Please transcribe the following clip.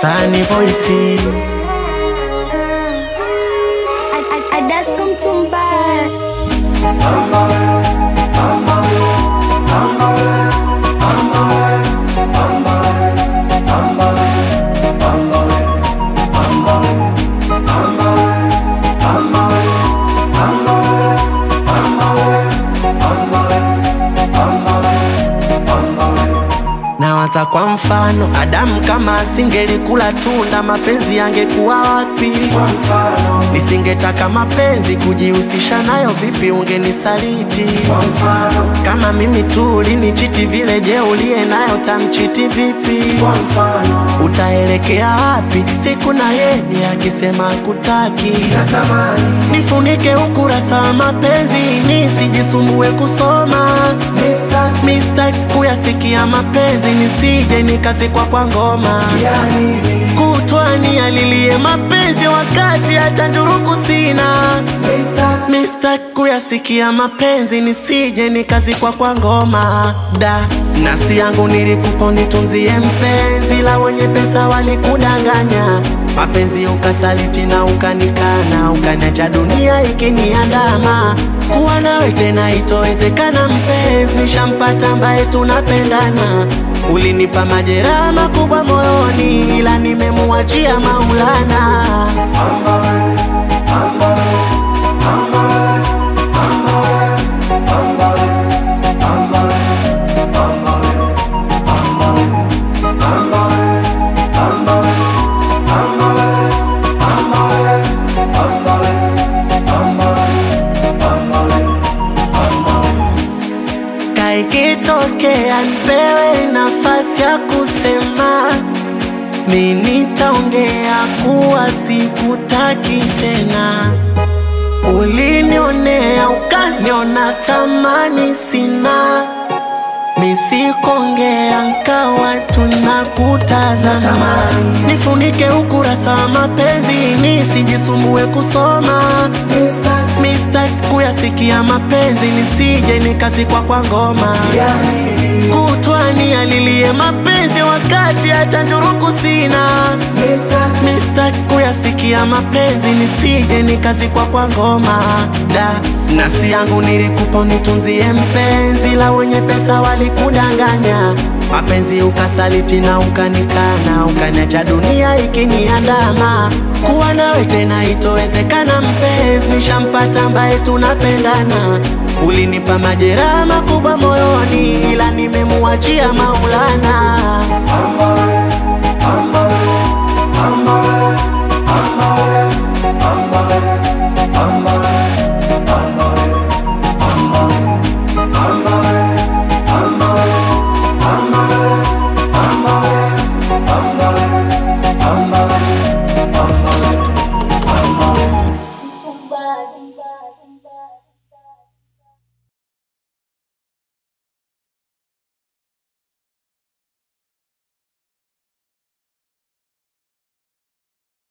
Sani voice Adasko Mtumba. Nawaza kwa mfano, Adamu kama asingelikula tunda, mapenzi yangekuwa wapi? Nisingetaka mapenzi kujihusisha nayo, vipi ungenisaliti? Kama mimi tu ulinichiti vile, je, uliye nayo tamchiti vipi? Utaelekea wapi siku na yeye akisema kutaki? Nifunike ukurasa wa mapenzi nisijisumbue kusoma Mistake kuyasikia mapenzi nisije nikazikwa kwa ngoma kutwani alilie mapenzi wakati hata njuruku sina Mistake kuyasikia mapenzi nisije nikazikwa kwa ngoma da nafsi yangu nilikupa nitunzie mpenzi la wenye pesa walikudanganya mapenzi ukasaliti na ukanikana ukaniacha dunia ikiniandama kuwa nawe tena itowezekana mpenzi nishampata ambaye tunapendana ulinipa majeraha makubwa moyoni ila nimemuachia maulana kaikitokea nipewe nafasi ya kusema mi nitaongea kuwa sikutaki tena ulinionea ukaniona thamani sina misikongea nkawa tunakutazama nifunike ukurasa wa mapenzi nisijisumbue kusoma Mistake kuyasikia mapenzi nisije nikazikwa kwa ngoma kutwani alilie mapenzi wakati hata njuruku sina Mistake kuyasikia mapenzi nisije nikazikwa kwa ngoma da nafsi yangu nilikupa unitunzie mpenzi la wenye pesa walikudanganya mapenzi ukasaliti na ukanikana ukaniacha dunia ikiniandama kuwa nawe tena itowezekana mpenzi nishampata ambaye tunapendana ulinipa majeraha makubwa moyoni ila nimemuachia maulana